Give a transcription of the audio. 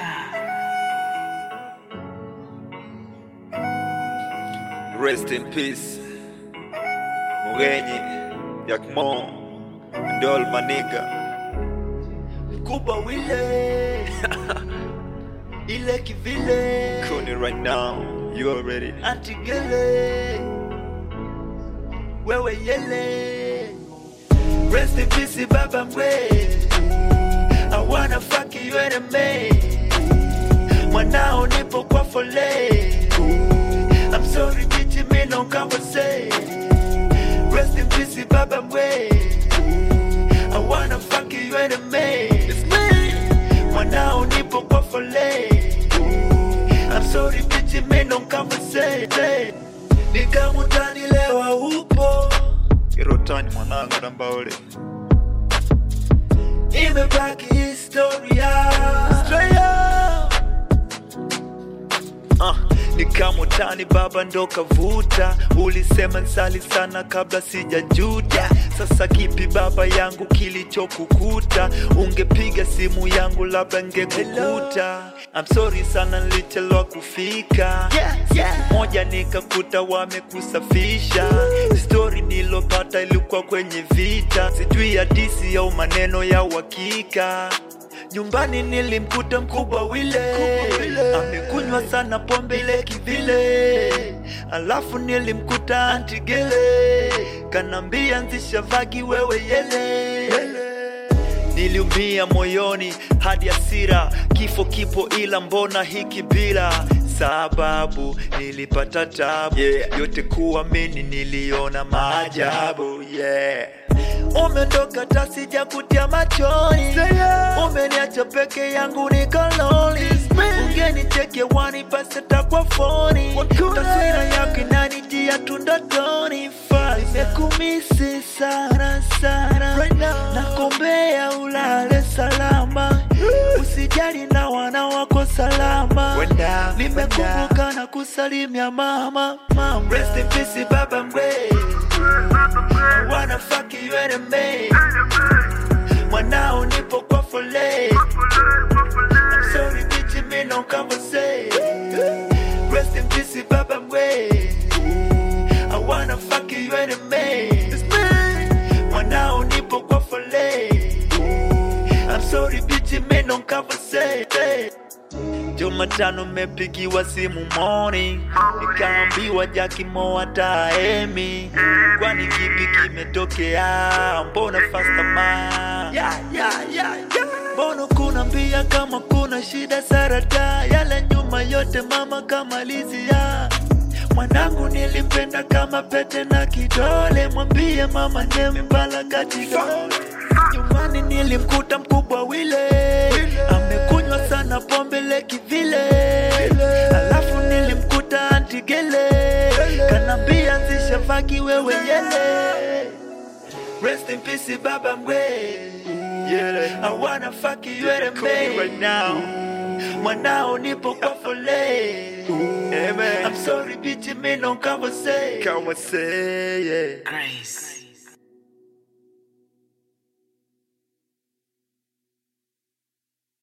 Rest in peace. Mugenyi, Yakmo, and all my nigga. Kuba wile ile kivile Kuni right now, you already. antigele wewe yele rest in peace baba mwe I wanna fuck you and me mwanao nipo kwa fole I'm sorry bitch me no come say rest in peace baba mwe I wanna fuck you and me It's me mwanao nipo kwa fole I'm sorry bitch me no come say nikamutani lewa upo Kirotani mwanangu nambaole. imebaki historia Straight up. Uh, nikamutani baba ndo kavuta, ulisema nsali sana kabla sijajuta. Sasa kipi baba yangu kilichokukuta? Ungepiga simu yangu labda ngekukuta. I'm sorry sana nilichelewa kufika. Yeah, yeah. moja nikakuta wamekusafisha. Stori nilopata ilikuwa kwenye vita, sijui hadisi au maneno ya uhakika. Nyumbani nilimkuta mkubwa wile, amekunywa sana pombe ile kivile. Alafu nilimkuta antigele, kanambia nzisha vagi wewe yele. Niliumia moyoni hadi hasira, kifo kipo ila mbona hiki bila sababu nilipata tabu yeah. Yote kuamini niliona maajabu yeah. Umeondoka tasija kutia machoni, umeniacha peke yangu nikoloni. Ungenicheke wani basi takwa foni, taswira yako inanijia tu ndotoni. Nimekumisi sana sana, nakombea ulale salama, usijali na wana wako salama. Nimekumbuka na kusalimia mama, mama. Rest in peace baba mwe I wanna fuck you and me Mwanao nipo kwa fole I'm sorry bitch me no conversate Rest in peace baba mwe I wanna fuck you and me It's me Mwanao nipo kwa fole I'm sorry bitch me no conversate Jumatano mepigiwa simu morning, nikaambiwa Jakimo ataemi. Kwani kipi kimetokea? Mbona fasta ma yeah, yeah, yeah, yeah. Mbona kuna mbia kama kuna shida sarata yale nyuma yote mama kamalizia mwanangu nilimpenda kama pete na kidole mwambie mama nembala katika nyumbani nilimkuta mkubwa wile amekunywa sana pombe leki vile alafu nilimkuta antigele kanambia nzisha vagi wewe yele Rest in peace, Baba Mwe. Yeah. I wanna fuck you and Call me right me. now. Mwanao nipo kwa fole. Amen. I'm sorry bitch, me no conversate. Come and say yeah. Grace.